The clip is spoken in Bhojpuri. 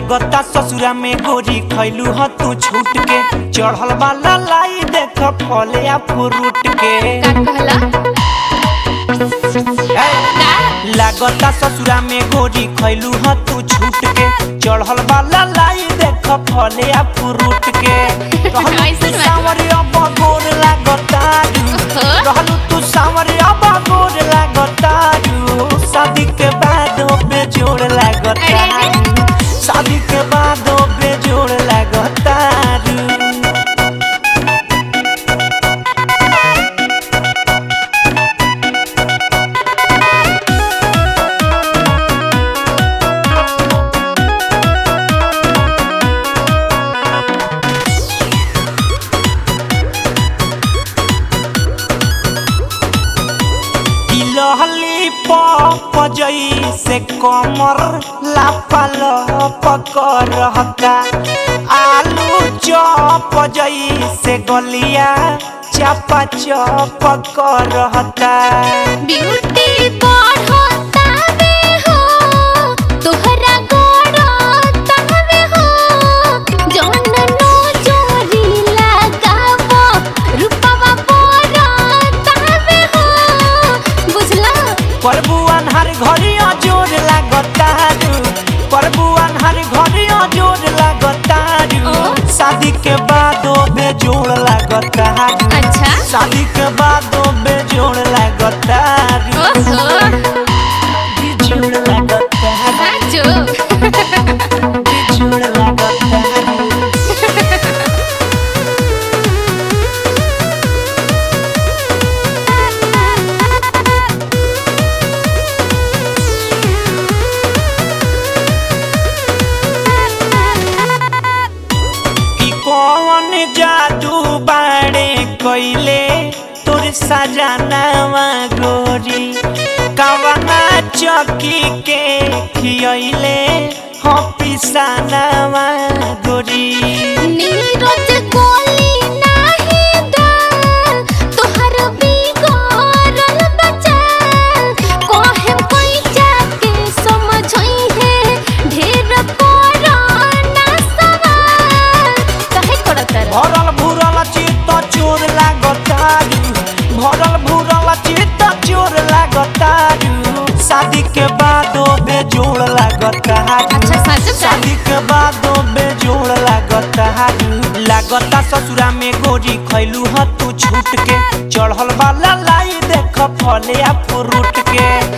लागता ससुरा में गोरी खैलू ह तू छूट के चढ़ल वाला लाई देख फले आ फ्रूट के का कहला ए, का लागता ससुरा में गोरी खैलू ह तू छूट के चढ़ल वाला लाई देख फले आ फ्रूट के रहलू ऐसन तू बात बा। सांवरिया बगोर लागतारू ओहो। रहलू तू सांवरिया बगोर लागतारू शादी के बाद बेजोड़ अरे लागतारू शादी के बाद बेजोड़ लागतारू लहली पजई से कमर लापल पकड़ता आलू चप जई से गलिया चपा चप करता ब्यूटी बढ़ता बे हो तोहरा गड़ता बे हो जौन नो जोरी लगावो रूपवा बढ़ता बे हो बुझला प्रभु अनहर घरिया जोर लागता प्रभु अनहर घरिया जोर लागता ओ। शादी के बाद बेजोड़ लागता अच्छा शादी के बाद बेजोड़ लागता ओहो बेजोड़ लागता साचो बेजोड़ लागता कि कौन जादू बाड़े कोइले तोर सजनावा गोरी कवना चौकी के खियले हो पिसानावा गोरी नीरज गोली नाही दाल तोहर बिगड़ल बचाल कोहे कोई जाके समझई है ढेर कोरोना सवाल काहे करत रह भरल भूरल चित्त चोर लागतारू भरल भूरल चित्त चोर लागतारू शादी के बाद बेजोड़ लागतारू अच्छा सच का शादी के बाद बेजोड़ लागता लागता ससुरा में गोरी खैलू ह तू छूट के चढ़ल वाला लाई देख फले आ फ्रूट के